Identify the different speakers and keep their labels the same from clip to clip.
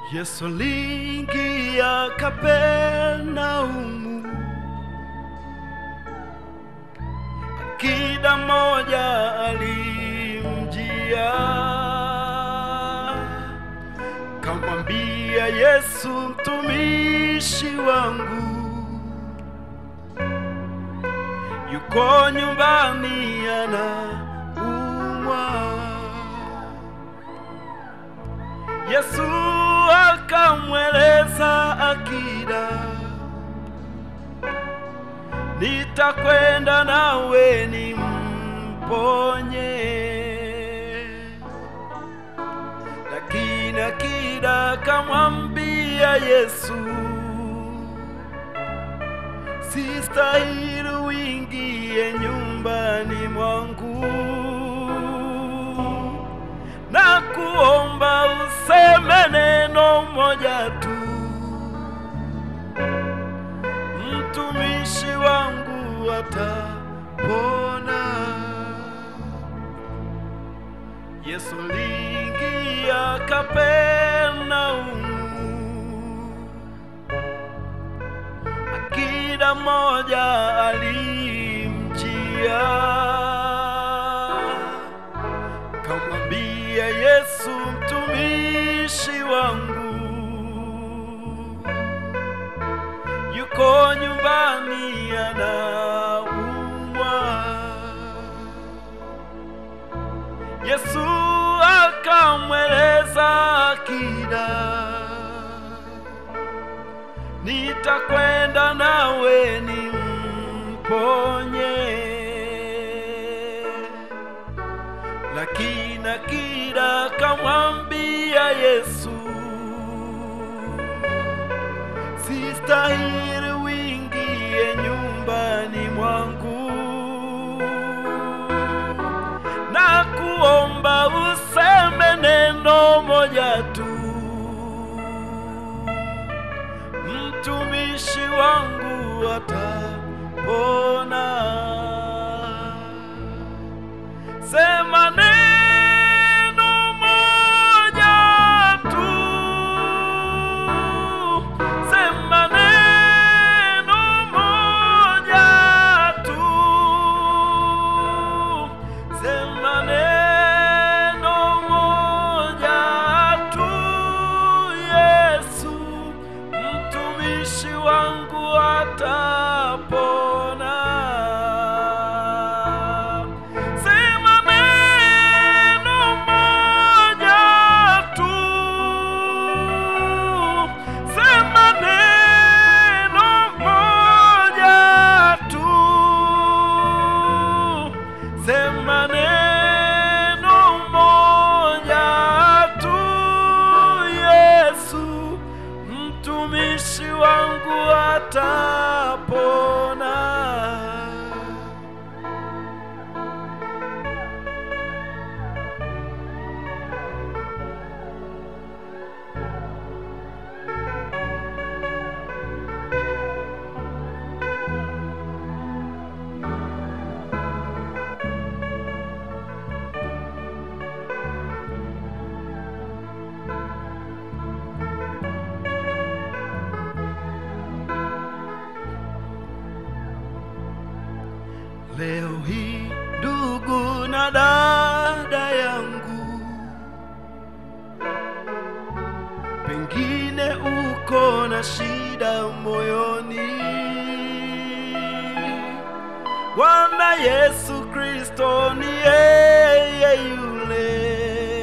Speaker 1: Yesu aliingia Kapernaumu, akida moja alimjia, kamwambia Yesu, mtumishi wangu yuko nyumbani anaumwa. Yesu akamweleza akida, nitakwenda nawe nimponye. Lakini akida akamwambia Yesu, sistahili uingie nyumbani mwangu na kuomba useme neno moja tu, mtumishi wangu atapona. Yesu aliingia Kapernaumu, akida moja alimjia kamwambia Yesu, mtumishi wangu yuko nyumbani anaumwa. Yesu akamweleza akida, nitakwenda nawe nimponye lakini akida akamwambia Yesu, sistahili uingie nyumbani mwangu na kuomba useme neno moja tu, mtumishi wangu atapona. Sema neno moja tu, sema neno moja tu, sema neno moja tu, Yesu, mtumishi wangu atapona. Sema neno moja tu, sema neno moja tu, sema neno moja tu, Yesu, mtumishi wangu atapona. Leo hii ndugu na dada yangu, pengine uko na shida moyoni. Bwana Yesu Kristo ni yeye yule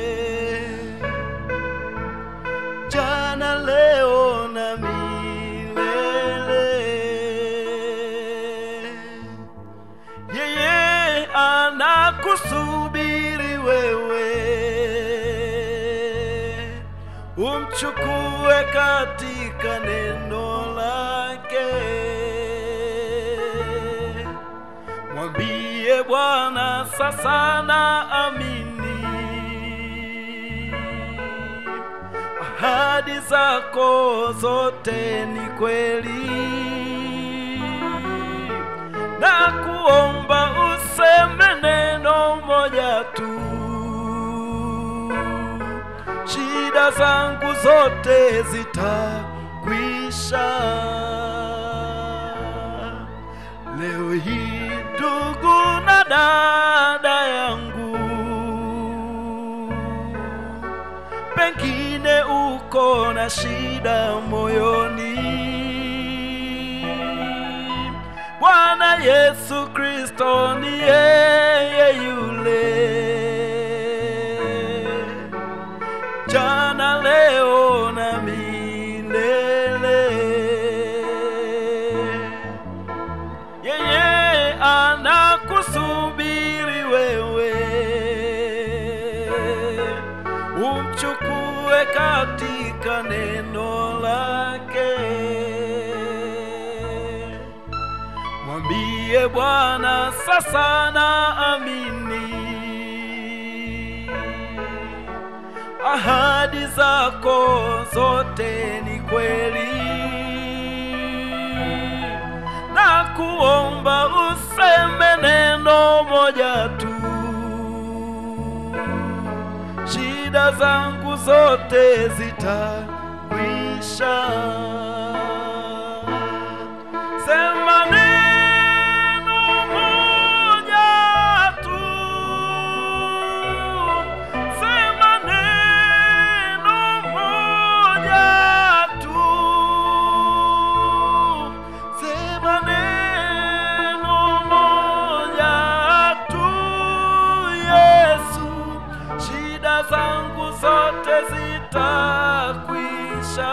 Speaker 1: jana, leo na milele. Yeye anakusubiri wewe umchukue katika neno lake. Mwambie Bwana, sasa na amini ahadi zako zote ni kweli na kuomba useme neno moja tu, shida shida zangu zote zitakwisha. Leo hii ndugu na dada yangu, pengine uko na shida moyoni. Bwana Yesu Kristo ni yeye yule jana, leo na milele. Yeye anakusubiri wewe umchukue katika neno lake. Mwambie Bwana, sasa naamini ahadi zako zote ni kweli, na kuomba useme neno moja tu, shida zangu zote zitakwisha. Sema neno moja tu, sema neno moja tu, sema neno moja tu, Yesu, shida zangu zote zitakwisha.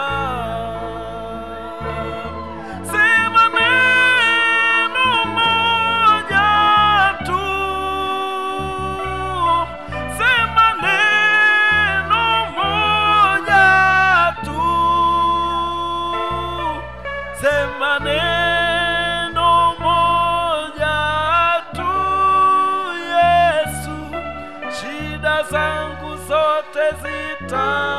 Speaker 1: Sema neno moja tu, sema neno moja tu, sema neno moja tu, Yesu, shida zangu zote zita